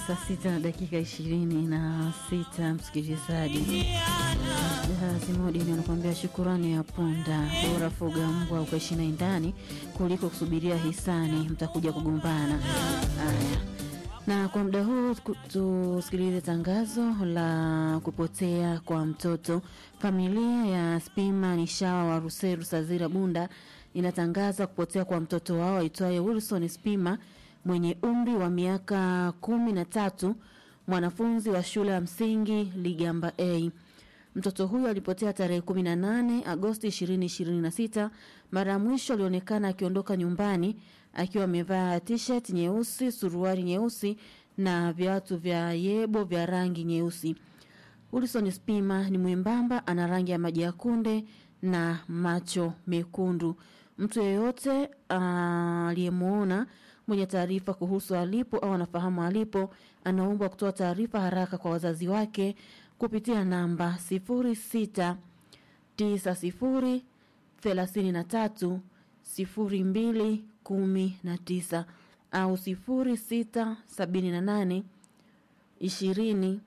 saa sita na dakika ishirini na sita msikilizaji. Jahazi Modini anakuambia shukurani ya punda, bora fuga mbwa ukaishi naye ndani kuliko kusubiria hisani, mtakuja kugombana. Haya, na kwa muda huu tusikilize tangazo la kupotea kwa mtoto. Familia ya Spima Nishawa wa Ruseru Sazira Bunda inatangaza kupotea kwa mtoto wao aitwaye Wilson Spima mwenye umri wa miaka kumi na tatu, mwanafunzi wa shule ya msingi Ligamba A. Mtoto huyo alipotea tarehe 18 Agosti 2026. Mara ya mwisho alionekana akiondoka nyumbani akiwa amevaa t-shirt nyeusi, suruali nyeusi na viatu vya yebo vya rangi nyeusi. Wilson Spima ni mwembamba, ana rangi ya maji ya kunde na macho mekundu. Mtu yeyote aliyemwona mwenye taarifa kuhusu alipo au anafahamu alipo, anaombwa kutoa taarifa haraka kwa wazazi wake kupitia namba 06 90 33 02 19 au 06 78 20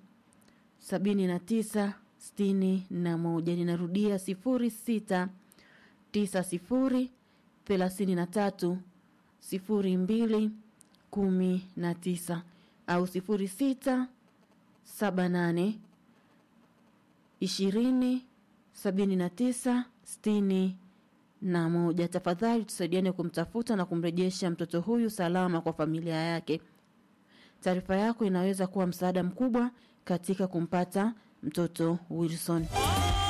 79 61. Ninarudia 06 90 33 02 19 au 06 78 20 79 60 na moja. Tafadhali tusaidiane kumtafuta na kumrejesha mtoto huyu salama kwa familia yake. Taarifa yako inaweza kuwa msaada mkubwa katika kumpata mtoto Wilson.